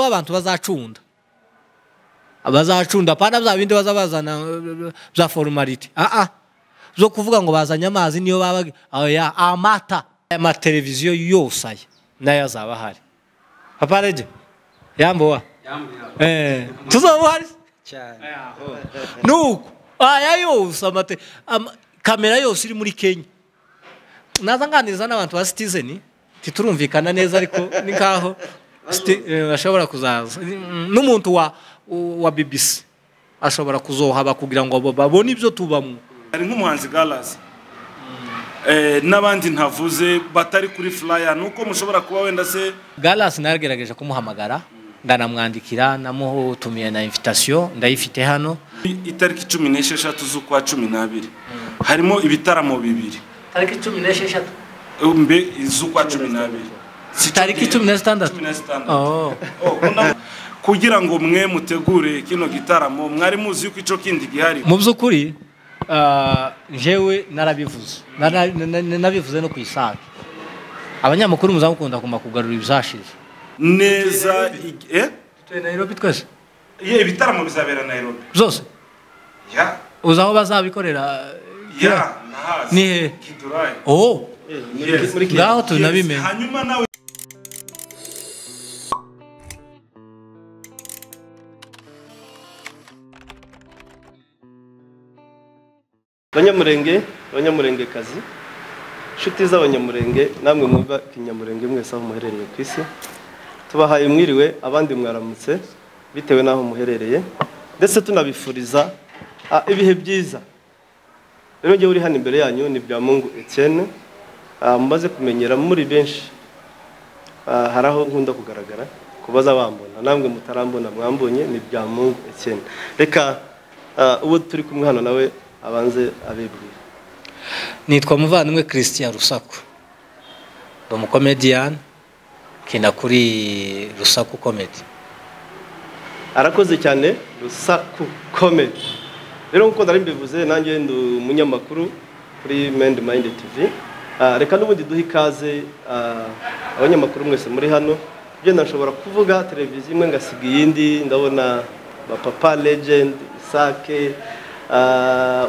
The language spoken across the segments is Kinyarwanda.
abantu bazacunda bazacunda pana bya bindi bazabazana bya forumariti aha zo kuvuga ngo bazanye amazi niyo baba amata amateleviziyo yose aya nayo azaba ahari papa rege yambuwa tuzaba uhari nuko aya yose amate kamera yose iri muri kenya naza nganiriza n'abantu ba sitizeni titurumvikana neza ariko ni nkaho bashobora kuzaza n'umuntu wa wa bibisi ashobora kuzohaba kugira ngo babone ibyo tubamo hari nk'umuhanzi garazi n'abandi ntavuze batari kuri furaya ni uko mushobora kuba wenda se garazi nagerageje kumuhamagara ndanamwandikira namutumiye na invitasiyo ndayifite hano itariki cumi n'esheshatu z'ukwa cumi n'abiri harimo ibitaramo bibiri tariki cumi n'esheshatu mbe z'ukwa cumi n'abiri tariki cumi na zitandatu kugira ngo mwe mutegure kino gitaramo mwari muzi yuko icyo kindi gihari mu by'ukuri njyewe narabivuze narabivuze no ku isaha abanyamakuru muzamukunda agomba kugarura ibizashize neza tuye nayirobi twese ibitaramo bizabera nayirobi byose uzi aho bazabikorera ni hehe oh ngaho tunabimenya hanyuma nawe banyamurenge abanyamurengekazi inshuti z'abanyamurenge namwe mwumva ikinyamurenge mwese aho muherereye ku isi tubahaye mwiriwe abandi mwaramutse bitewe n'aho muherereye ndetse tunabifuriza ibihe byiza rero njyewe uri hano imbere yanyu ni bya mungu etiyene mumaze kumenyera muri benshi hari aho nkunda kugaragara kubaza bambona namwe mutarambona mwambonye ni bya mungu etiyene reka uwo turi kumwe hano nawe abanze abibwira nitwa muvandimwe christian rusaku ndi umukomediyani kina kuri rusaku komedi arakoze cyane rusaku komedi rero nk'uko nari mbivuze nanjye ndi umunyamakuru kuri mendi mayindi tivi reka n'ubundi duhe ikaze abanyamakuru mwese muri hano ugenda nshobora kuvuga televiziyo imwe ngasiga iyindi ndabona papa legendi isake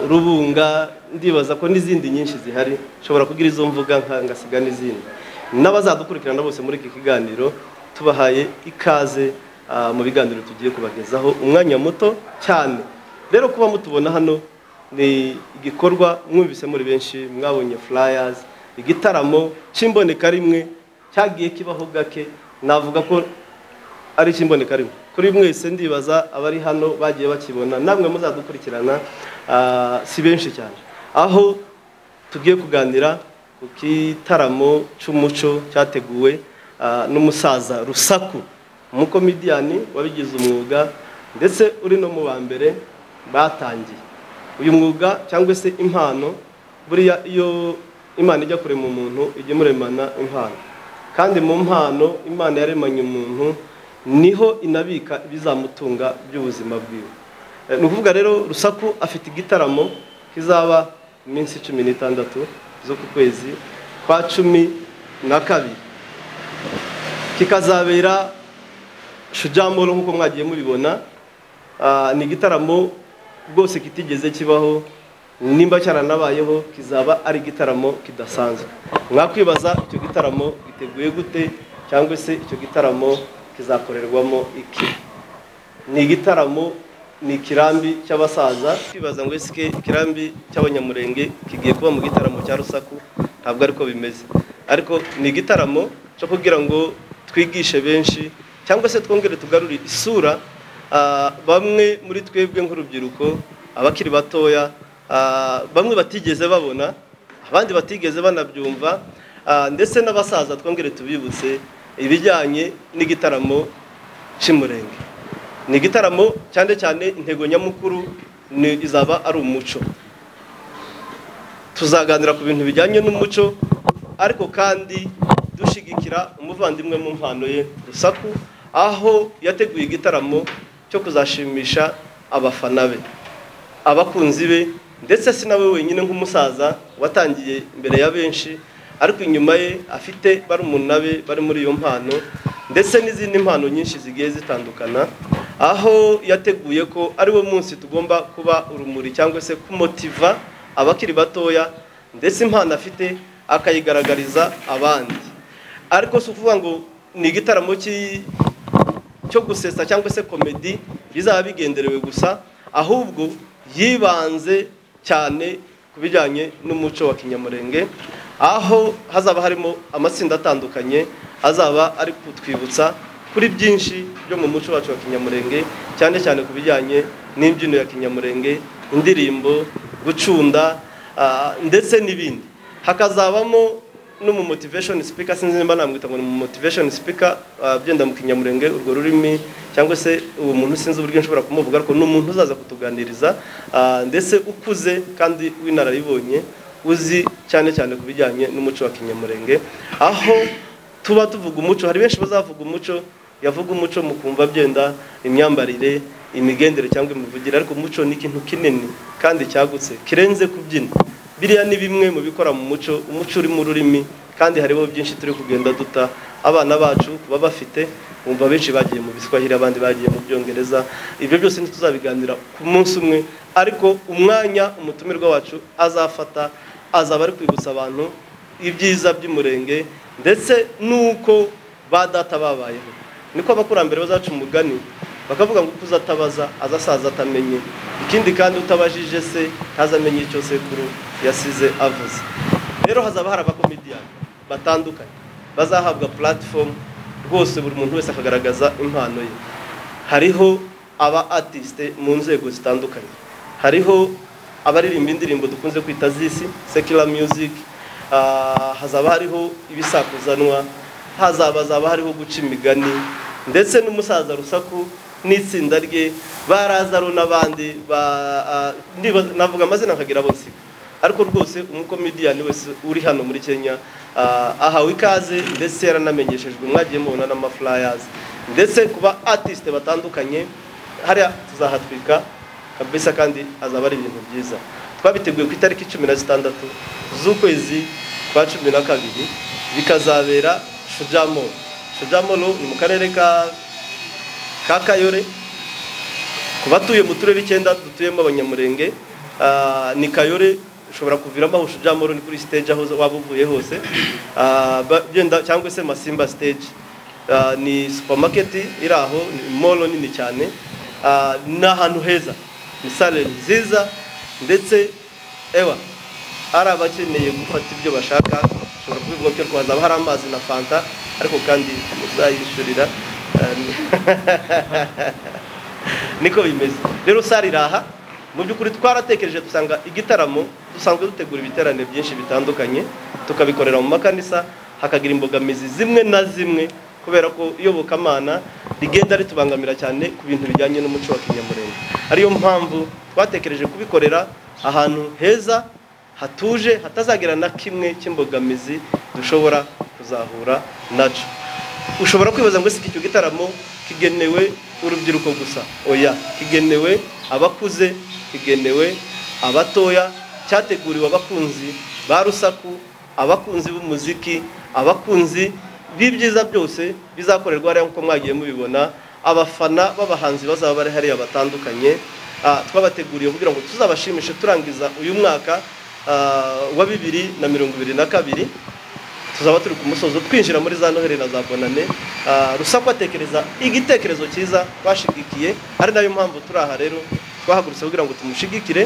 urubunga ndibaza ko n'izindi nyinshi zihari nshobora kugira izo mvuga ngasiga n'izindi n'abazadukurikirana bose muri iki kiganiro tubahaye ikaze mu biganiro tugiye kubagezaho umwanya muto cyane rero kuba mutubona hano ni igikorwa mwumvise muri benshi mwabonye furayazi igitaramo cy'imboneka rimwe cyagiye kibaho gake navuga ko ari icy'imboneka rimwe kuri mwese ndibaza abari hano bagiye bakibona namwe muzadukurikirana si benshi cyane aho tugiye kuganira ku kitaramo cy'umuco cyateguwe n'umusaza rusaku umukomidiyani wabigize umwuga ndetse uri no mu ba mbere batangiye uyu mwuga cyangwa se impano buriya iyo imana ijya kurema umuntu ijya imuremana impano kandi mu mpano imana yaremanye umuntu niho inabika ibizamutunga by'ubuzima bwiwe ni ukuvuga rero rusaku afite igitaramo kizaba iminsi cumi n'itandatu zo ku kwezi kwa cumi na kabiri kikazabera shujamoro nk'uko mwagiye mubibona ni igitaramo rwose kitigeze kibaho nimba cyaranabayeho kizaba ari igitaramo kidasanzwe mwakwibaza icyo gitaramo giteguye gute cyangwa se icyo gitaramo kizakorerwamo iki ni igitaramo ni ikirambi cy'abasaza kwibaza ngo ese ikirambi cy'abanyamurenge kigiye kuba mu gitaramo cya rusaku ntabwo ariko bimeze ariko ni igitaramo cyo kugira ngo twigishe benshi cyangwa se twongere tugarure isura bamwe muri twebwe nk'urubyiruko abakiri batoya bamwe batigeze babona abandi batigeze banabyumva ndetse n'abasaza twongere tubibutse ibijyanye n'igitaramo cy'umurenge ni igitaramo cyane cyane intego nyamukuru izaba ari umuco tuzaganira ku bintu bijyanye n'umuco ariko kandi dushyigikira umuvandimwe mu mpano ye rusaku aho yateguye igitaramo cyo kuzashimisha abafana be abakunzi be ndetse si nawe wenyine nk'umusaza watangiye imbere ya benshi ariko inyuma ye afite barumuna be bari muri iyo mpano ndetse n'izindi mpano nyinshi zigiye zitandukana aho yateguye ko ari wo munsi tugomba kuba urumuri cyangwa se kumotiva abakiri batoya ndetse impano afite akayigaragariza abandi ariko si ukuvuga ngo ni igitaramo cy'i- cyo gusetsa cyangwa se komedi bizaba bigenderewe gusa ahubwo yibanze cyane ku bijyanye n'umuco wa kinyamurenge aho hazaba harimo amatsinda atandukanye azaba ari kutwibutsa kuri byinshi byo mu muco wacu wa kinyamurenge cyane cyane ku bijyanye n'imbyino ya kinyamurenge indirimbo gucunda ah, ndetse n'ibindi hakazabamo no mu motivation speaker sinzi niba namwita ngo ni mu motivation speaker ah, byenda mu kinyamurenge urwo rurimi cyangwa se uwo muntu sinzi uburyo nshobora kumuvuga ariko ni umuntu uzaza kutuganiriza ah, ndetse ukuze kandi w'inararibonye uzi cyane cyane ku bijyanye n'umuco wa kinyamurenge aho tuba tuvuga umuco hari benshi bazavuga umuco yavuga umuco mu kumva byenda imyambarire imigendere cyangwa imivugire ariko umuco ni ikintu kinini kandi cyagutse kirenze kubyina biriya ni bimwe mu bikora mu muco umuco uri mu rurimi kandi hariho byinshi turi kugenda duta abana bacu kuba bafite bumva benshi bagiye mu biswahili abandi bagiye mu byongereza ibyo byose ntituzabiganira ku munsi umwe ariko umwanya umutumirwa wacu azafata azaba ari kwibutsa abantu ibyiza by'umurenge ndetse n'uko ba data babayeho niko abakurambere bazaca umugani bakavuga ngo uko uzatabaza azasaza atamenye ikindi kandi utabajije se ntazamenye icyo sekuru yasize avuze rero hazaba hari abakomediyani batandukanye bazahabwa platform rwose buri muntu wese akagaragaza impano ye hariho aba artiste mu nzego zitandukanye hariho abaririmba indirimbo dukunze kwita z'isi secular music ah, hazaba hariho ibisakuzanwa hazaba hazaba hariho guca imigani ndetse n'umusaza rusaku n'itsinda rye barazaro n'abandi ba- ah, ndiba- navuga amazina nkagira bose ariko rwose umukomediyani wese uri hano muri kenya ah, ahawe ikaze ndetse yaranamenyeshejwe mwagiye mubona n'amafulayazi ndetse kuba artiste batandukanye hariya tuzahatwika kabisa kandi azaba ari ibintu byiza twabiteguye ku itariki cumi na zitandatu z'ukwezi kwa cumi na kabiri bikazabera shujamoro shujamoro ni mu karere ka ka kayore ku batuye mu turere icyenda dutuyemo abanyamurenge ah, ni kayore ushobora kuviramo aho shujamoro ni kuri stage aho waba uvuye hose Ah, ba- byenda cyangwa se masimba stage Ah, ni supermarket iri aho ni mall nini cyane Ah, ni ahantu heza ni sale nziza ndetse ewa ari abakeneye gufata ibyo bashaka ushobora kubivuga cyo rwanda hari amazi na fanta ariko kandi muzayishyurira niko bimeze rero sare iraha mu by'ukuri twaratekereje dusanga igitaramo dusanzwe dutegura ibiterane byinshi bitandukanye tukabikorera mu makanisa hakagira imbogamizi zimwe na zimwe kubera ko iyobokamana rigenda ritubangamira cyane ku bintu bijyanye n'umuco wa kinyamurenge ariyo mpamvu twatekereje kubikorera ahantu heza hatuje hatazagira na kimwe cy'imbogamizi dushobora kuzahura naco ushobora kwibaza ngo ese iki gitaramo kigenewe urubyiruko gusa oya kigenewe abakuze kigenewe abatoya cyateguriwe abakunzi ba rusaku abakunzi b'umuziki abakunzi b'ibyiza byose bizakorerwa hariya nk'uko mwagiye mubibona abafana b'abahanzi bazaba bari hariya batandukanye Ah, twabateguriye kugira ngo tuzabashimishe turangiza uyu mwaka ah, wa bibiri na mirongo ibiri na kabiri tuzaba turi ku musozo twinjira muri za noheli na za bonane Ah, rusaku atekereza igitekerezo cyiza twashigikiye ari nayo mpamvu turi aha rero twahagurutse kugira ngo tumushigikire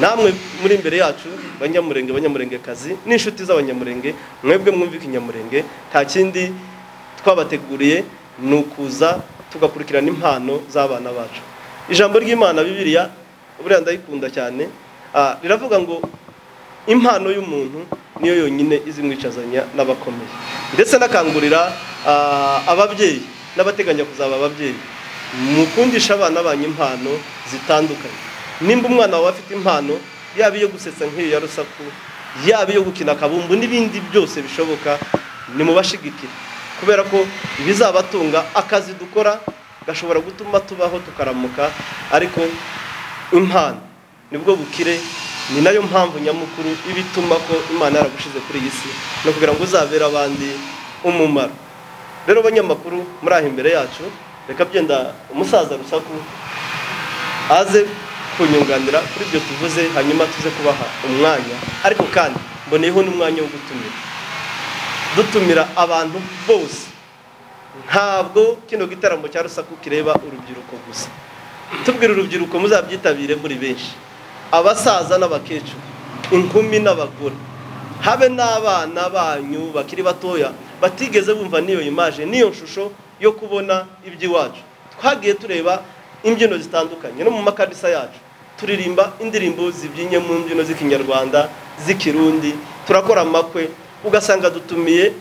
namwe muri imbere yacu banyamurenge banyamurengekazi n'inshuti z'abanyamurenge mwebwe mwumva ikinyamurenge nta kindi twabateguriye ni ukuza tugakurikirana impano z'abana bacu ijambo ry'imana bibiliya buriya ndayikunda cyane Ah, riravuga ngo impano y'umuntu niyo yonyine izimwicazanya n'abakomeye ndetse anakangurira ah, ababyeyi n'abateganya kuzaba ababyeyi mukundishe abana banyu impano zitandukanye nimba umwana wawe afite impano yaba iyo gusetsa nk'iyo ya rusaku yaba iyo gukina akabumbu n'ibindi byose bishoboka nimubashigikire kubera ko ibizabatunga akazi dukora gashobora gutuma tubaho tukaramuka ariko impano nibwo bukire ni nayo mpamvu nyamukuru iba ituma ko imana yaragushize kuri iyi si ni ukugira ngo uzabere abandi umumaro rero banyamakuru muri aha imbere yacu reka byenda umusaza rusaku aze kunyunganira kuri ibyo tuvuze hanyuma tuze kubaha umwanya ariko kandi mboneyeho n'umwanya wo gutumira dutumira abantu bose ntabwo kino gitaramo cya rusaku kireba urubyiruko gusa tubwira urubyiruko muzabyitabire muri benshi abasaza n'abakecuru inkumi n'abagore habe n'abana banyu bakiri batoya batigeze bumva n'iyo imaje n'iyo shusho yo kubona iby'iwacu twagiye tureba imbyino zitandukanye no mu makanisa yacu turirimba indirimbo zibyinnye mu mbyino z'ikinyarwanda z'ikirundi turakora amakwe ugasanga dutumiye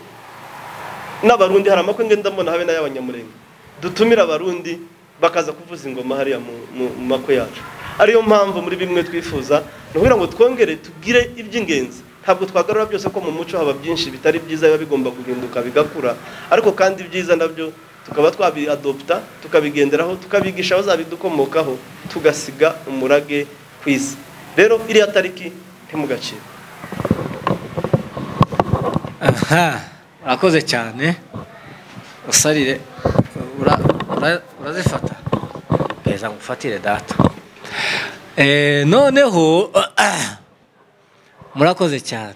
n'abarundi hari amakwe ngenda mbona habe n'ay'abanyamurenge dutumira abarundi bakaza kuvuza ingoma hariya mu- mu mu makwe yacu ariyo mpamvu muri bimwe twifuza ni ukugira ngo twongere tugire iby'ingenzi ntabwo twagarura byose ko mu muco haba byinshi bitari byiza biba bigomba guhinduka bigakura ariko kandi ibyiza nabyo tukaba twabiadopta tukabigenderaho tukabigisha abazabidukomokaho tugasiga umurage ku isi rero iriya tariki ntimugacire aha urakoze cyane usarire ura- ura- urazifata beza ngufatire data Eh, noneho ah, murakoze cyane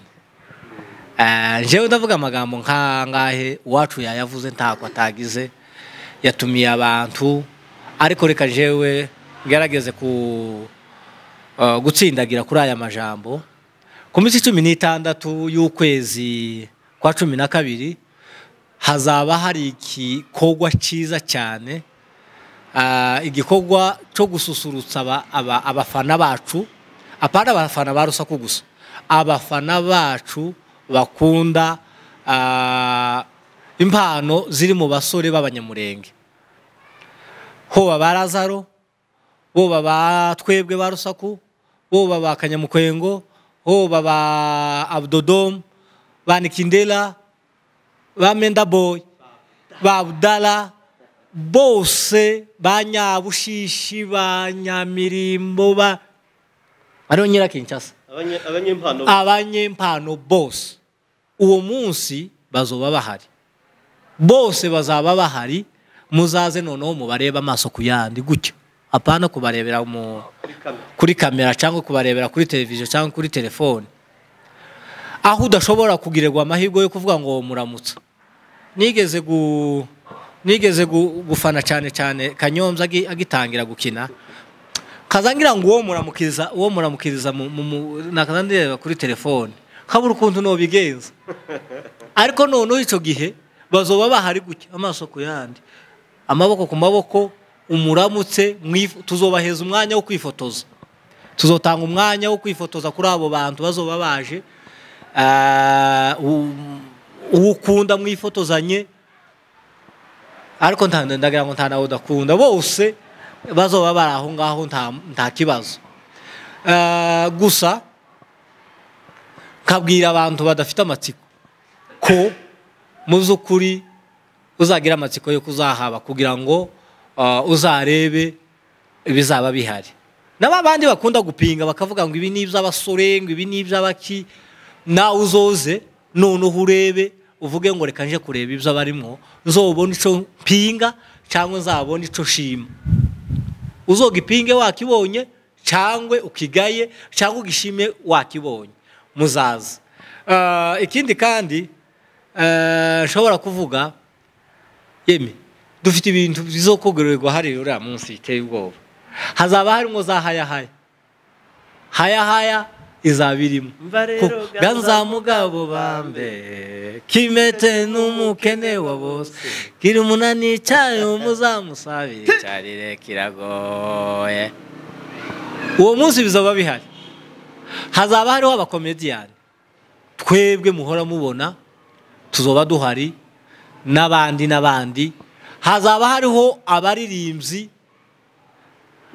Ah, njyewe ndavuga amagambo nkangahe uwacu yayavuze ntabwo atagize yatumiye abantu ariko reka njyewe ngerageze ku uh, gutsindagira kuri aya majambo ku minsi cumi n'itandatu y'ukwezi kwa cumi na kabiri hazaba hari igikorwa cyiza cyane Ah, igikorwa cyo gususurutsa aba- aba- abafana bacu apana abafana ba rusaku gusa abafana bacu bakunda ah, impano ziri mu basore b'abanyamurenge hoba ba lazaro boba ba twebwe ba rusaku boba ba kanyamukwengo boba ba abdodomu ba nikindera ba mendaboyi ba budara bose ba nyabushishi ba nyamirimbo ba ariho nyirakinshasa Abanye- abanyempano abanyempano bose uwo munsi bazoba bahari bose bazaba bahari muzaze noneho mubarebe amaso ku yandi gutyo apana kubarebera mu kuri kamera kuri kamera cyangwa kubarebera kuri televiziyo cyangwa kuri telefone aho udashobora kugirirwa amahirwe yo kuvuga ngo muramutsa nigeze gu nigeze gu- gufana cyane cyane kanyombya agi- agitangira gukina kazangira ngo uwo muramukiriza uwo muramukiriza mu- mu- mu- nakaza ndireba kuri telefone kabura ukuntu nobigenza ariko noneho icyo gihe bazoba bahari gutya amaso ku yandi amaboko ku maboko umuramutse mwif- tuzobaheza umwanya wo kwifotoza tuzotanga umwanya wo kwifotoza kuri abo bantu bazoba baje Ah, u- uwo ukunda mwifotozanye ariko nta- ndagira ngo nta nawe udakunda bose bazoba bari aho ngaho nta- nta kibazo Ah, gusa kabwira abantu badafite amatsiko ko mu by'ukuri uzagira amatsiko yo kuzahaba kugira ngo ah, uzarebe ibizaba bihari na ba bandi bakunda gupinga bakavuga ngo ibi ni iby'abasore ngo ibi ni iby'abaki nawe uzoze noneho urebe uvuge ngo reka nje kureba ibyo abarimo nzobone icyo mpinga cyangwa nzabone icyo nshima uzogipinge wakibonye cyangwa ukigaye cyangwa ugishime wakibonye muzaza Ah, ikindi kandi ah, nshobora kuvuga yemi dufite ibintu bizokugororerwa hariya uriya munsi biteye ubwoba hazaba harimo za hayahaya hayahaya izaba irimo Mva rero Ku- ganza mugabo bambe kimete n'umukene wa bose kiri umunani cyayo muzamusabire cyarire kiragoye uwo munsi bizaba bihari hazaba hariho abakomediyani twebwe muhora mubona tuzoba duhari n'abandi n'abandi hazaba hariho abaririmbyi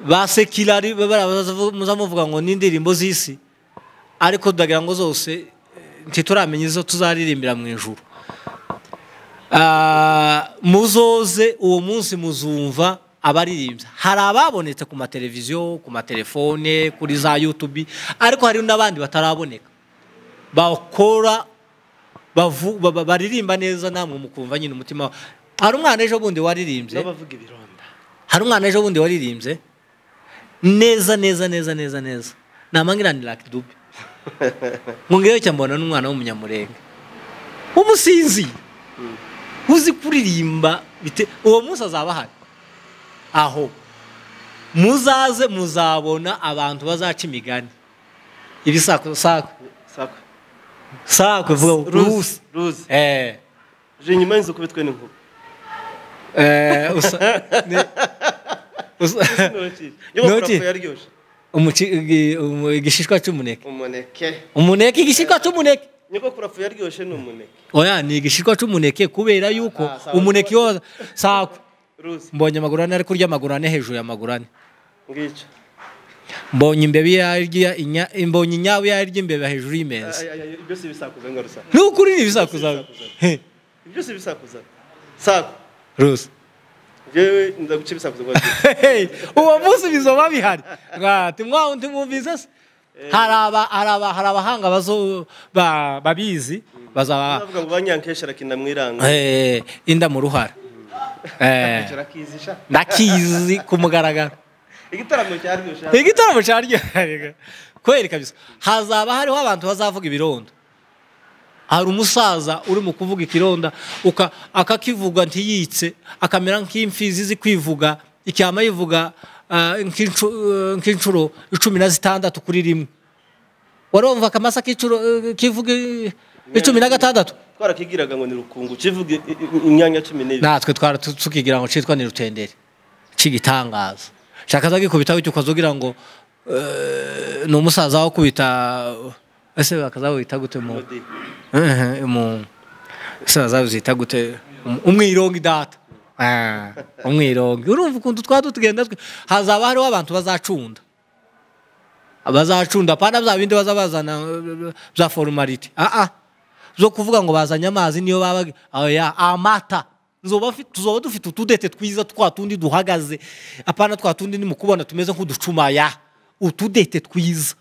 ba sekirari muza muvuga ngo n'indirimbo z'isi ariko ndagira ngo zose ntituramenya izo tuzaririmbira mu ijuru Ah, muzoze uwo munsi muzumva abaririmbya hari ababonetse ku mateleviziyo ku matelefone kuri za yutubi ariko hari n'abandi bataraboneka bakora bavu- ba- ba- baririmba neza namwe mukumva nyine umutima wa- hari umwana ejo bundi waririmbye n'abavuga ibironda hari umwana ejo bundi waririmbye neza neza neza neza neza namangira ni Lucky Dube nkungiyeyo cyane mbona n'umwana w'umunyamurenge w'umusinzi uzi kuririmba bite- uwo munsi azaba ahari aho muzaze muzabona abantu bazaca imigani ibisaku saku sako saku vuga ngo rusi ruzi ruzi eh je nyuma y'inzu kubitwe n'inkuba eh usa ni- usa- Ntoki. yobokurafu yaryoshye Umuci- igi- umu- igishishwa cy'umuneke umuneke umuneke igishishwa cy'umuneke nyoko kurafu yaryoshye ni umuneke oya ni igishishwa cy'umuneke kubera yuko Ah, sawa. umuneke wo saku ruzi mbonye amaguru ane ariko urya amaguru ane hejuru y'amaguru ane ngico mbonye imbeba iyo yarya inya- mbonye inyabu iyo yarya imbeba hejuru y'imeza Ay, ay, ay, ibyo si ibisakuza nga rusa nukuri ni ibisakuza He, ibyo si ibisakuza sako rose jewe ndaguca ibisakuza kwa Hey, uwo munsi bizoba bihari Nga, timwa- timwumvise se hari aba- hari aba- hari abahanga bazo- ba- babizi bazaba bavuga ngo banyankesha rakina mwiranga Eh, inda mu ruhara Eh, kirakizisha ndakizi ku mugaragaro igitaramo cyaryoshye igitaramo cyaryohaga kweri kabisa hazaba hariho abantu bazavuga ibironda hari umusaza uri mu kuvuga ikironda uka- akakivuga ntiyitse akamera nk'imfizi izi kwivuga icyama yivuga ah, nk'incu- eh, nk'inshuro icumi na zitandatu kuri rimwe warumva akamasa k'inshuro, eh, kivuga eh, icumi na gatandatu twarakigiraga ngo ni rukungu ukivuga i- i- imyanya cumi n'ibiri natwe twara tu- tukigira ngo citwa ni rutenderi c'igitangaza shaka azagikubitaho icyo ukazogira ngo eh, ni umusaza wakubita ese bakazabita gute mu Melody. Eh, mu ese bazabita gute Um- umwirongi data Ah, umwirongi urumva ukuntu twa tutugenda twe hazaba hariho abantu bazacunda bazacunda pana bya bindi baza bazana eh, bya formality ah ah zo kuvuga ngo bazanye amazi niyo baba oya amata nzoba fi- tuzoba dufite utudete twiza twa tundi duhagaze apana twa tundi ni mukubona tumeze nk'uducumaya utudete twiza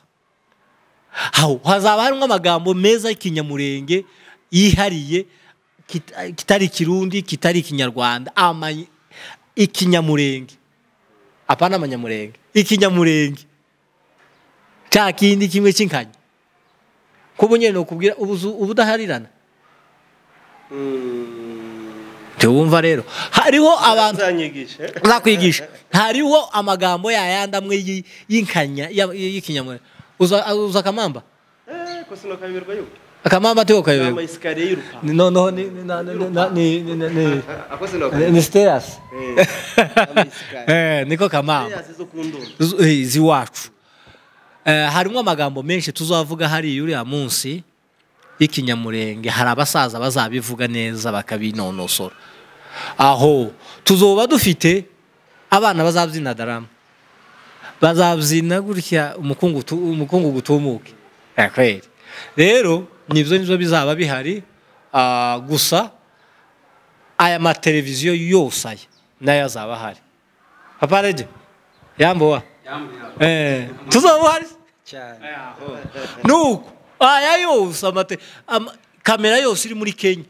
aho hazaba harimo amagambo meza y'ikinyamurenge yihariye kita- kitari ikirundi kitari ikinyarwanda Ama- ikinyamurenge apana amanyamurenge ikinyamurenge cya kindi kimwe cy'inkanya kuba nyine nokubwira ubuzu ubudaharirana ntiwumva rero hariho abantu uzanyigishe uzakwigisha hariho amagambo yayandi amwe y- y'inkanya ya- y'ikinyamurenge uza uza akamamba ko sino kabiberwa yuko akamamba tiwo ama kayobego isikariye y'urupanga noneho ni ni na- ni- na- ni ni ni- ni- ako sino ni- ni stairs kabiberwa Eh, niko kamamba zo ku ndobo Zu- eh, z'iwacu Eh, harimo amagambo menshi tuzavuga hariya uriya munsi y'ikinyamurenge hari abasaza bazabivuga neza bakabinonosora aho tuzoba dufite abana bazabyina darama bazabyina gutya umukungu tu- umukungu gutumuke Eh, kweli rero nibyo nibyo bizaba bihari Ah, gusa aya mateleviziyo yose aya nayo azaba ahari papa rege yambuwa Eh, tuzaba uhari cyane nuko aya yose amate ama- kamera yose iri muri kenya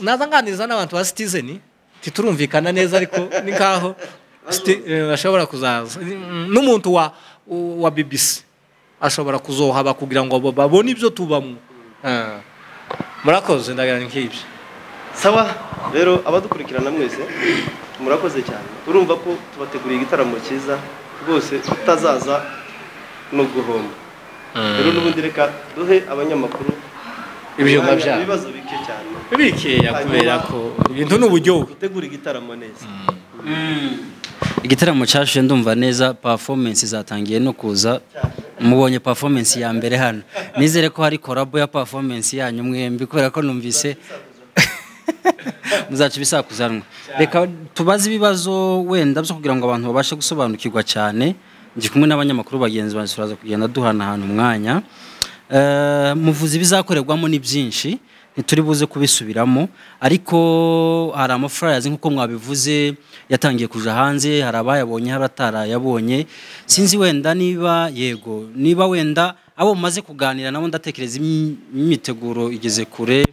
naza nganiriza n'abantu ba citizen titurumvikana neza ariko ni nkaho Siti- eh, bashobora kuzaza Mm, n'umuntu wa wa bbc ashobora kuzohaba kugira ngo abo babone ibyo tubamo Ah. murakoze ndagarana nk'ibyo sawa rero abadukurikirana mwese murakoze cyane urumva ko tubateguriye igitaramo cyiza rwose utazaza ni uguhomba rero n'ubundi reka duhe abanyamakuru ibyuma umwanya, byabo ibibazo bike cyane bikeya kubera ko ibintu ni uburyohe dutegure igitaramo neza igitaramo cyashuye ndumva neza performance zatangiye no kuza mubonye performance ya mbere hano nizere ko hari korabo ya performance yanyu mwembi kubera ko numvise muzaca ibisakuzanwa reka tubaze ibibazo wenda byo kugira ngo abantu babashe gusobanukirwa cyane ndi kumwe n'abanyamakuru bagenzi banjye turaza kugenda duhanahana umwanya Eh, muvuze ibizakorerwamo ni byinshi ntituri buze kubisubiramo ariko hari amafurayazi nk'uko mwabivuze yatangiye kuja hanze hari abayabonye hari atarayabonye sinzi wenda niba yego niba wenda abo mumaze kuganira nabo ndatekereza imi- imyiteguro igeze kure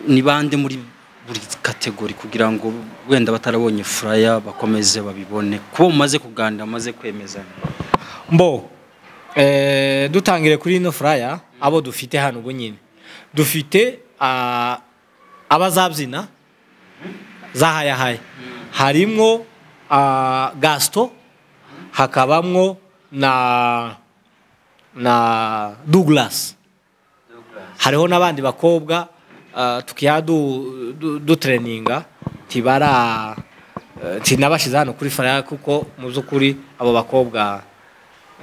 ni bande muri buri kategori kugira ngo wenda batarabonye furaya bakomeze babibone kuba mumaze kuganira mumaze kwemeza mbo eh, dutangire kuri ino furaya abo dufite hano ubu nyine dufite ah, abazabyina zahayahaya harimo ah, gasito hakabamwo na na douglas hariho n'abandi bakobwa ah, tukiha du- du- dutereninga tibara eh, tinabashize hano kuri furaya kuko mu by'ukuri abo bakobwa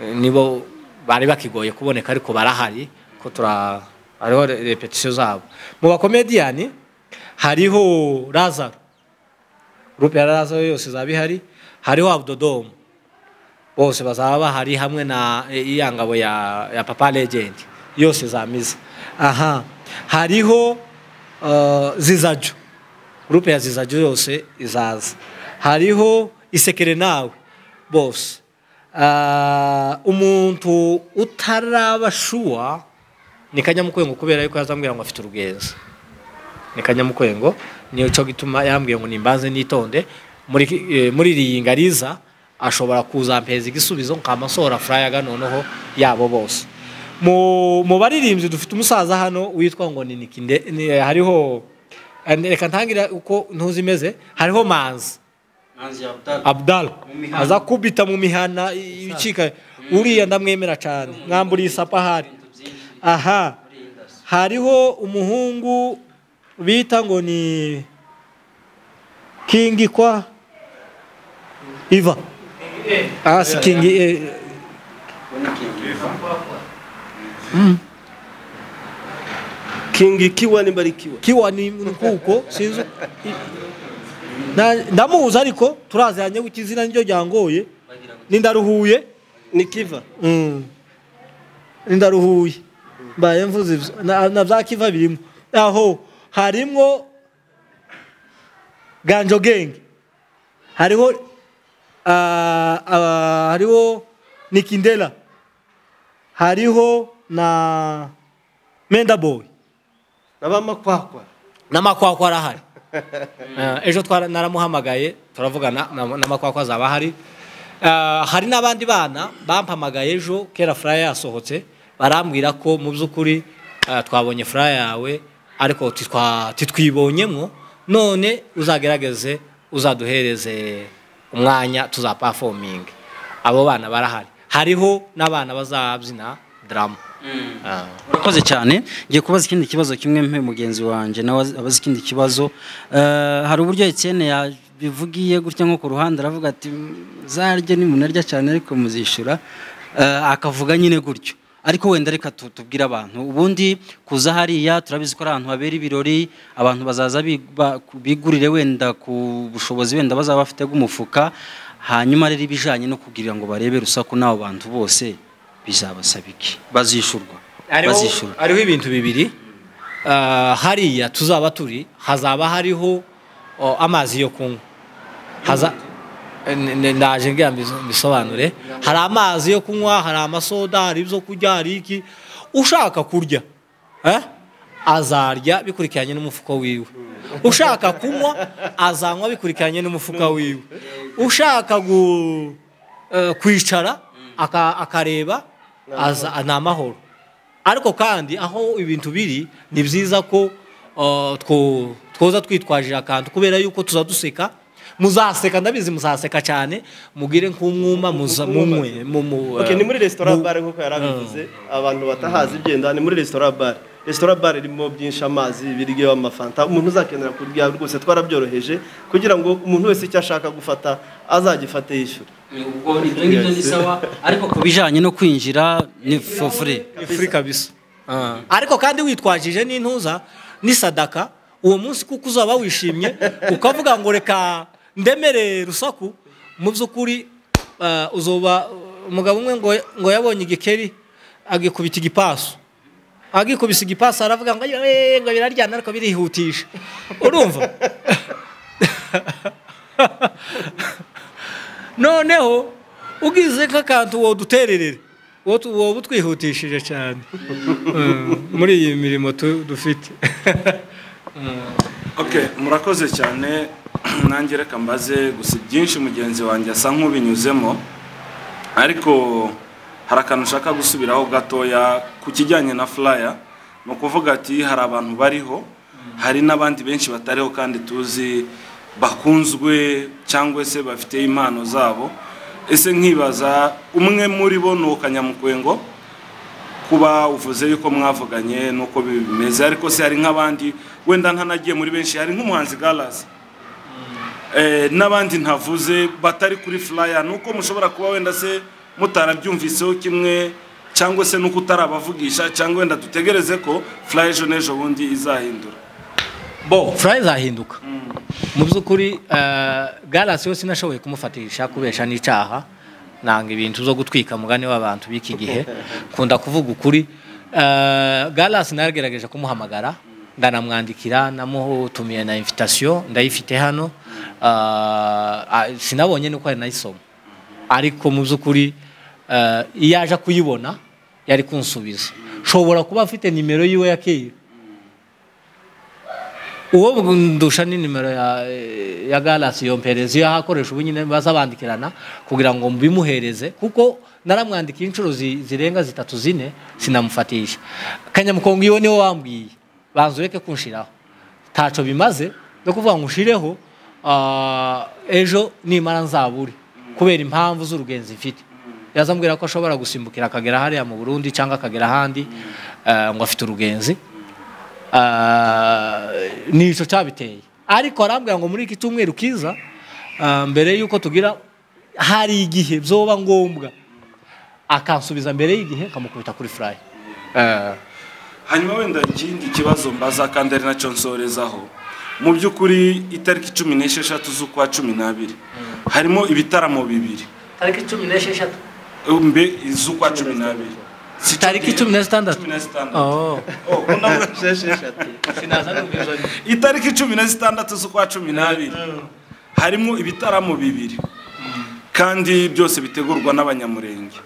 Eh, nibo bari bakigoye kuboneka ariko barahari ko tura hariho re- repetition zabo mu bakomediyani hariho razaro groupe ya razaro yose zaba ihari hariho abdodomu bose bazaba bahari hamwe na eh, iya ngabo ya, ya papa legend yose zamiza aha hariho uh, zizaju groupe ya zizaju yose izaza hariho isekere nawe bose Ah, umuntu utarabashuwa ni kanyamukwengo kubera yuko yazambwira ngo afite urugenzi ni kanyamukwengo niyo cyo gituma yambwiye ngo nimbanze nitonde muri eh, muri iyi ngariza ashobora kuzampeza igisubizo nkamasohora furayaga noneho yabo bose mu mu baririmbyi dufite umusaza hano witwa ngo ni nikinde ni, hariho eh, reka ntangira uko ntuzi imeze hariho manzi abdal mihana. aza kubita mu mihana i- ibicika uriya ndamwemera cyane mwamburiye isapahari aha hariho umuhungu bita ngo ni kingi kwa iva ah si kingi eh, kingi kiwa nimba ari kiwa kiwa ni nkuko sinzi Na- ndamuzi ariko turaziranye kuko izina niryo ryangoye nindaruhuye ni kiva Mm. ndaruhuye mbaye mvuze ibyo na na bya kiva birimo aho harimo ganjo genge hariho ah, ah, hariho nikindela hariho na menda boy n'abamakwakwa n'amakwakwa arahari Eh, ejo twara- naramuhamagaye turavugana na- n'amakwakwa azaba ahari Eh, hari n'abandi bana bampamagaye ejo kera furaya yasohotse barambwira ko mu by'ukuri eh, twabonye furaya yawe ariko titwa- titwibonyemo none uzagerageze uzaduhereze umwanya tuzapafominge abo bana barahari hariho n'abana bazabyina drama Ah. urakoze cyane ngiye kubaza ikindi kibazo kimwe mpe mugenzi wanjye nawe azi- abaza ikindi kibazo Eh, hari uburyo etiyene yabivugiye gutya nko ku ruhande aravuga ati zarya nimunarya cyane ariko muzishyura Eh, akavuga nyine gutyo ariko wenda reka tu- tubwire abantu ubundi kuza hariya turabizi ko ari ahantu habera ibirori abantu bazaza bi- ba- bigurire wenda ku bushobozi wenda bazaba bafite bw'umufuka hanyuma rero ibijyanye no kugira ngo barebe rusaku n'abo bantu bose bizabasaba iki bazishyurwa hariho bazishyura hariho ibintu bibiri Ah, hariya tuzaba turi hazaba hariho oh, amazi yo kunywa Haza- N- n- ndaje ngira mbiso- mbisobanure hari amazi yo kunywa hari amasoda hari ibyo kurya hari iki ushaka kurya eh, azarya bikurikiranye n'umufuka wiwe ushaka kunywa azanywa bikurikiranye n'umufuka wiwe ushaka gu, eh, kwicara aka- akareba aza- ni amahoro ariko kandi aho ibintu biri ni byiza ko uh, two- twoza twitwajije akantu kubera yuko tuza duseka muzaseka ndabizi muzaseka cyane mugire nk'umwuma muza- munywe mu- mu- Okay, ni muri resitora mu- bare nk'uko yari abivuze abantu batahazi ibyenda ni muri resitora bare resitora bare irimo byinshi amazi ibiryo amafanta umuntu uzakenera kurya rwose twarabyoroheje kugira ngo umuntu wese icyo ashaka gufata azagifate yishyura ubwo ibyo ngibyo ni sawa ariko ku bijyanye no kwinjira ni fofure Ni free kabisa ariko kandi witwajije n'intuza n'isadaka uwo munsi kuko uzaba wishimye ukavuga ngo reka ndemere rusaku mu by'ukuri eh, uzoba umugabo umwe ngo ngo yabonye igikeri agikubita igipasu agikubise igipasu aravuga ngo "Eh, ngo biraryana ariko birihutisha urumva noneho ugize nk'akantu wodutererere uwo tu- woba utwihutishije cyane Mm, muri iyi mirimo tu- dufite Okay, murakoze cyane nanjye reka mbaze gusa byinshi mugenzi wanjye asa nk'ubinyuzemo ariko hari akantu ushaka gusubiraho gatoya ku kijyanye na flyer ni ukuvuga ati hari abantu bariho hari n'abandi benshi batariho kandi tuzi bakunzwe cyangwa se bafite impano zabo ese nkibaza umwe muri bo ni ukanyamukwengo kuba uvuze yuko mwavuganye nuko bimeze ariko se hari nk'abandi wenda ntanagiye muri benshi hari nk'umuhanzi galasi n'abandi ntavuze batari kuri flyer nuko mushobora kuba wenda se mutarabyumviseho kimwe cyangwa se nuko utarabavugisha cyangwa wenda dutegereze ko flyer ejo n'ejo bundi izahindura bo furayi izahinduka mu by'ukuri garasi yose nashoboye kumufatisha kubesha n'icyaha nanga ibintu zo gutwika mugani w'abantu b'iki gihe kunda kuvuga ukuri garasi naragerageje kumuhamagara ndanamwandikira namutumiye na invitasiyo ndayifite hano sinabonye nuko ari nayisoma ariko mu by'ukuri iyo aje kuyibona yari kunsubiza shobora kuba afite nimero yiwe ya keyi uwo ndusha ni nimero ya, ya galasi yompereza iyo ahakoresha ubu nyine baza bandikirana kugira ngo mbimuhereze kuko naramwandikiye inshuro zi- zirenga zitatu zine sinamufatisha kanyamukongo iyo niwe wambwiye banza ureke kunshiraho ntaco bimaze no kuvuga ngo ushireho ah, ejo nimara nzabure kubera impamvu z'urugenzi mfite yazambwira ko ashobora gusimbukira akagera hariya mu burundi cyangwa akagera ahandi ah, ngo afite urugenzi Ah, ni icyo cyabiteye ariko arambwira ngo muri iki cyumweru kiza ah, mbere y'uko tugira hari igihe byoba ngombwa akansubiza mbere y'igihe akamukubita kuri furayi hanyuma wenda ikindi kibazo mbaza kandi ari nacyo nsorezaho mu by'ukuri itariki cumi n'esheshatu z'ukwa cumi n'abiri harimo ibitaramo bibiri tariki cumi n'esheshatu mbe z'ukwa cumi n'abiri Si cyo tariki gihe? cumi na zitandatu Cumi na zitandatu Oh. Oh, kuna- Sinaza n'ubwiza ni- itariki cumi na zitandatu z'ukwa cumi n'abiri harimo ibitaramo bibiri kandi byose bitegurwa n'abanyamurenge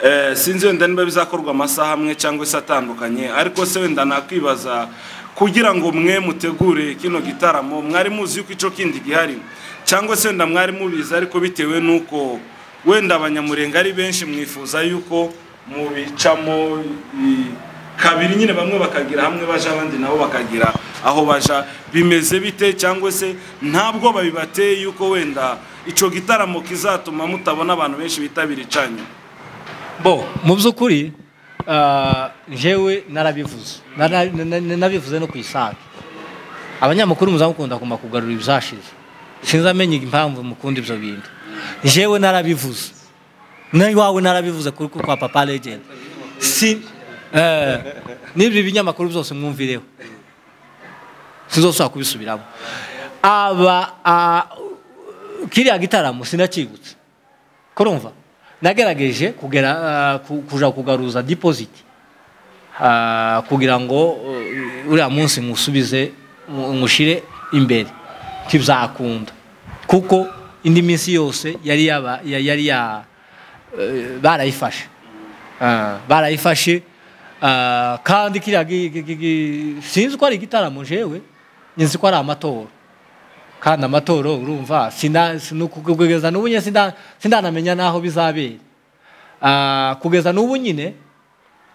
Eh, sinzi wenda niba bizakorwa amasaha amwe cyangwa se atandukanye ariko se wenda nakwibaza kugira ngo mwe mutegure kino gitaramo mwari muzi yuko icyo kindi gihari cyangwa se wenda mwari mubizi ariko bitewe n'uko wenda abanyamurenge ari benshi mwifuza yuko mubicamo i- kabiri nyine bamwe bakagira hamwe baje abandi nabo bakagira aho baja bimeze bite cyangwa se ntabwo babibateye yuko wenda icyo gitaramo kizatuma mutabona abantu benshi bitabira icanyu bo mu by'ukuri ah, njyewe narabivuze Nara- na- na- na- nabivuze no ku isake abanyamakuru muzamukunda kuma kugarura ibizashize sinzi amenya impamvu mukunda ibyo bintu njyewe narabivuze n'iwawe narabivuze kuri ku- kwa papa legend si eh, n'ibyo binyamakuru byose mwumvireho sinzosubira kubisubiramo aba ah, kiriya gitaramo sinakibutse kurumva nagerageje kugera ah, ku- kuja kugaruza deposit Ah, kugira ngo uh, uriya munsi nkusubize ngu- ngushire imbere ntibizakunda kuko indi minsi yose yari yaba ya- yari ya eh, barayifashe Ah, barayifashe Ah, kandi kiriya gi- gi- gi- gi- sinzi ko ari igitaramo jewe nzi ko ari amatora kandi amatora urumva sina- sinu- kugeza n'ubu nyine sinda- sindanamenya n'aho bizabera Ah, kugeza n'ubu nyine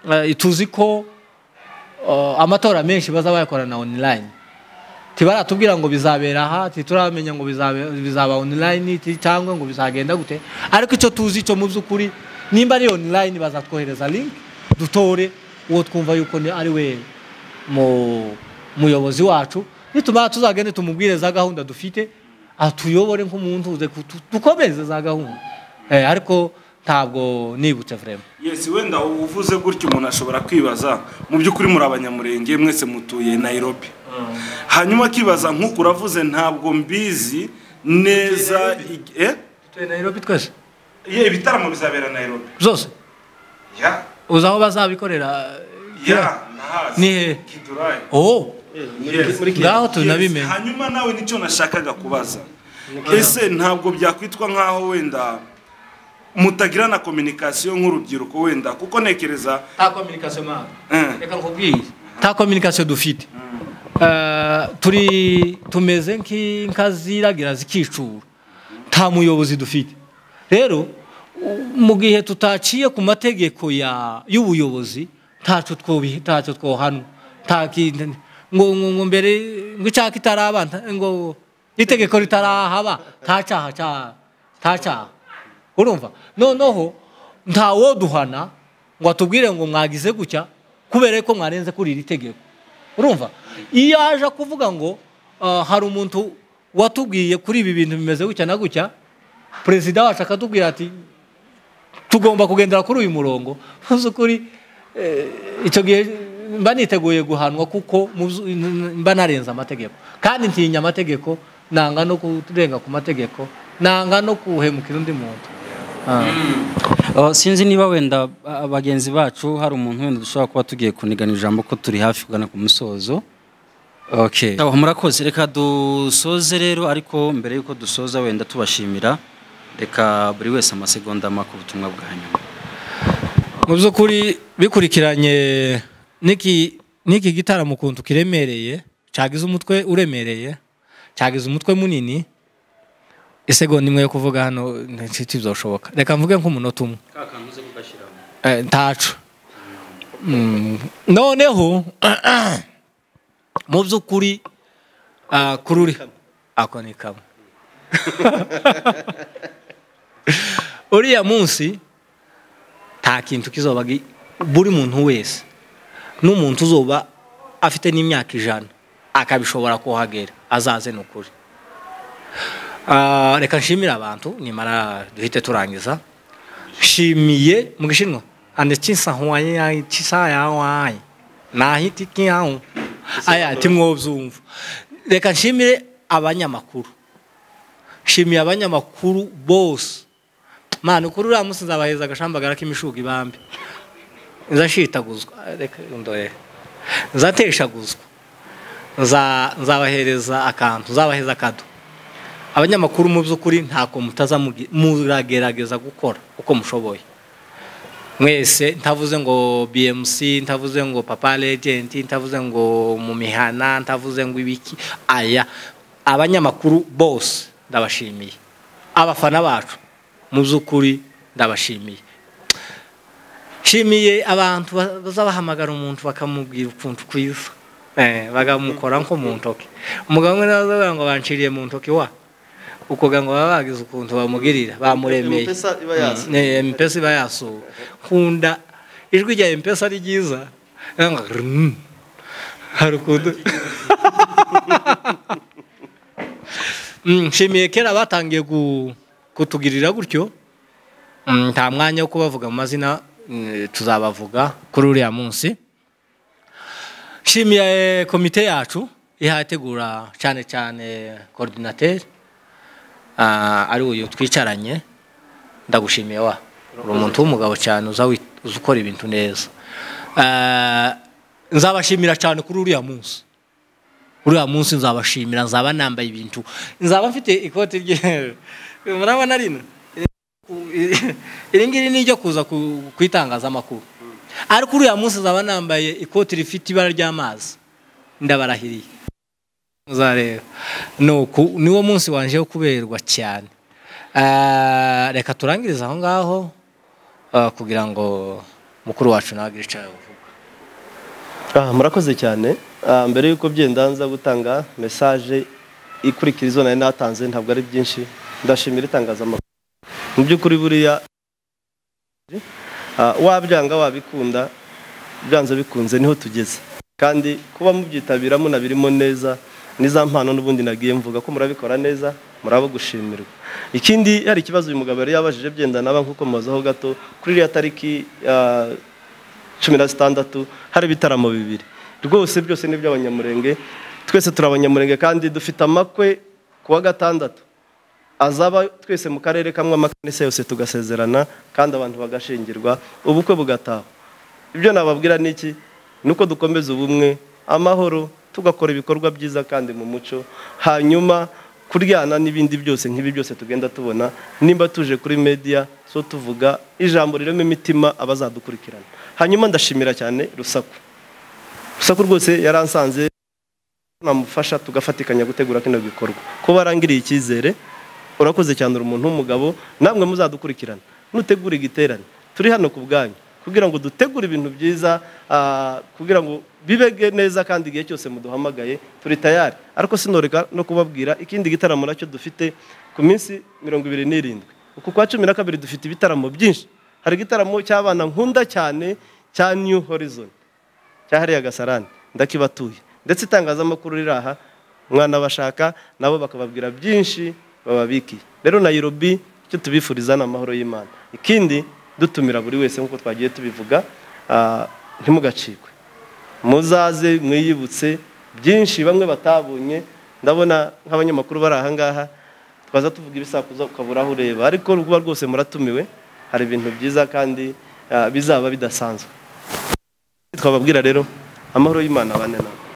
eh, tuzi ko eh, amatora menshi baza bayakorana online tibaratubwira ngo bizabera aha tituramenya ngo bizabe- bizaba online ti- cyangwa ngo bizagenda gute ariko icyo tuzi cyo mu by'ukuri nimba ari online bazatwohereza link dutore uwo twumva yuko ni- ari we mu muyobozi wacu nitumara tuzagende tumubwire za gahunda dufite atuyobore nk'umuntu uze kutu- dukomeze za gahunda Eh, ariko ntabwo nibutse vraiment yesi wenda uvuze gutyo umuntu ashobora kwibaza mu by'ukuri muri abanyamurenge mwese mutuye nairobi hanyuma akibaza nk'uko uravuze ntabwo mbizi neza ig- eh? tuye nairobi twese Ye, ibitaramo bizabera nairobi byose ya uzi aho bazabikorera ya nahazi Ni hehe? kidurayi oh Yes. muri kigali ngaho tunabimenye hanyuma nawe nicyo nashakaga kubaza ese ntabwo byakwitwa nk'aho wenda mutagira na kominikasiyo nk'urubyiruko wenda kuko ntekereza nta kominikasiyo mpamvu eh, reka nkubwire nta kominikasiyo dufite Ah, turi tumeze nk'inka ziragira zikicura nta muyobozi dufite rero u- mu gihe tutaciye ku mategeko ya y'ubuyobozi ntacyo twobi ntacyo twohana nta kintu ngo ngo ngo mbere ngo icyaha kitaraba nta- ngo itegeko ritarahaba nta cyaha cya- nta cyaha urumva noneho nta woduhana ngo atubwire ngo mwagize gutya kubera ko mwarenze kuri iri tegeko urumva iyo aje kuvuga ngo ah, hari umuntu watubwiye kuri ibi bintu bimeze gutya na gutya perezida wacu akatubwira ati tugomba kugendera kuri uyu murongo ntuzi ukuri eh, icyo gihe mba niteguye guhanwa kuko mu byo- n- n- mba narenze amategeko kandi ntinya amategeko nanga no kurenga ku mategeko nanga no kuhemukira undi muntu Ah. Uh, sinzi niba wenda uh, bagenzi bacu hari umuntu wenda dushobora kuba tugiye kunigana ijambo ko turi hafi kugana ku musozo okay Aho murakoze reka dusoze rero ariko mbere yuko dusoza wenda tubashimira reka buri wese amasegonda make ubutumwa bwanyu mu by'ukuri bikurikiranye n'iki n'iki gitaramo ukuntu kiremereye cyagize umutwe uremereye cyagize umutwe munini isegonda imwe yo kuvuga hano ntibyoshoboka reka mvuge nk'umunota umwe Eh, ntacu Mm, noneho mu by'ukuri ah, kururi ako ni kamwe uriya munsi nta kintu kizoba gi- buri muntu wese n'umuntu uzoba afite n'imyaka ijana akabishobora kuhagera azaze ni ukuri Ah, reka nshimire abantu nimara duhite turangiza nshimiye mu gishinwa ande kinsahuwaye kisayawaye nahiti kiyahu aya timwobyumva reka nshimire abanyamakuru nshimiye abanyamakuru bose mwana ukuri uriya munsi nzabaheza agashambagara k'imishuga ibambi nzashitaguzwa reka ndoye nzateshaguzwa Nza- nzabahereza akantu nzabaheza akado abanyamakuru mu by'ukuri ntako mutaza mugi- muragerageza gukora uko mushoboye mwese ntavuze ngo bmc ntavuze ngo papa legend ntavuze ngo mu mihana ntavuze ngo ibiki aya abanyamakuru bose ndabashimiye abafana bacu mu by'ukuri ndabashimiye nshimiye abantu ba- bazabahamagara umuntu bakamubwira ukuntu kwiza Eh, bakamukora nko mu ntoki umugabo umwe nawe ngo banciriye mu ntoki wa ukuvuga ngo baba bagize ukuntu bamugirira bamuremeye M-Pesa iba yasuwe. Eh, mpesa iba yasuwe nkunda ijwi rya mpesa ari ryiza Nanga rrrrm. hari ukuntu Mm, nshimiye kera batangiye gu- kutugirira gutyo Mm, nta mwanya wo kubavuga mu mazina mm, tuzabavuga kuri uriya munsi nshimiye komite yacu ihategura cyane cyane korodinateri ah, ari uyu twicaranye ndagushimiye wa uri umuntu w'umugabo cyane uza wi- uza ukora ibintu neza Ah, nzabashimira cyane kuri uriya munsi uriya munsi nzabashimira nzaba nambaye ibintu nzaba mfite ikoti rye murabona rino iri ngiri ni iryo kuza ku ku itangazamakuru ariko uriya munsi nzaba nambaye ikoti rifite ibara ry'amazi ndabarahiriye muzareba ni uku niwo munsi wanje wo kuberwa cyane Ah, reka turangirize aho ngaho ah, kugira ngo mukuru wacu nawe agire icyo avuga Ah, murakoze cyane Ah, mbere y'uko byenda nza gutanga mesaje ikurikira izo nari natanze ntabwo ari byinshi ndashimira itangazamakuru mu by'ukuri buriya ah, wabyanga wabikunda byanze bikunze niho tugeze kandi kuba mubyitabira munabirimo neza ni za mpano n'ubundi nagiye mvuga ko murabikora neza muraba gushimirwa ikindi hari ikibazo uyu mugabo yari yabajije byenda naba nkuko mubazaho gato kuri iriya tariki ah, cumi na zitandatu hari ibitaramo bibiri rwose byose ni iby'abanyamurenge twese turi abanyamurenge kandi dufite amakwe ku wa gatandatu azaba twese mu karere kamwe amakanisa yose tugasezerana kandi abantu bagashingirwa ubukwe bugataha ibyo nababwira ni iki ni uko dukomeza ubumwe amahoro tugakora ibikorwa byiza kandi mu muco hanyuma kuryana n'ibindi byose nk'ibi byose tugenda tubona nimba tuje kuri media so tuvuga ijambo ririmo imitima abazadukurikirana hanyuma ndashimira cyane rusaku rusaku rwose yaransanze namufasha tugafatikanya gutegura kino gikorwa ko barangiriye icyizere urakoze cyane uri umuntu w'umugabo namwe muzadukurikirana nutegura igiterane turi hano ku bwanyu kugira ngo dutegure ibintu byiza ah, kugira ngo bibege neza kandi igihe cyose muduhamagaye turi tayari ariko sinoreka no kubabwira ikindi gitaramo nacyo dufite ku minsi mirongo ibiri n'irindwi uku kwa cumi na kabiri dufite ibitaramo byinshi hari igitaramo cy'abana nkunda cyane cya new horizon cyahariye agasarani ndakibatuye ndetse itangazamakuru riri aha mwanabashaka nabo bakababwira byinshi bababikiye rero nayirobi icyo tubifuriza ni amahoro y'imana ikindi dutumira buri wese nk'uko twagiye tubivuga ah, ntimugacikwe muzaze mwiyibutse byinshi bamwe batabonye ndabona nk'abanyamakuru bari aha ngaha twaza tuvuga ibisakuza ukabura aho ureba ariko rwuba rwose muratumiwe hari ibintu byiza kandi ah, bizaba bidasanzwe twababwira rero amahoro y'imana abane nawe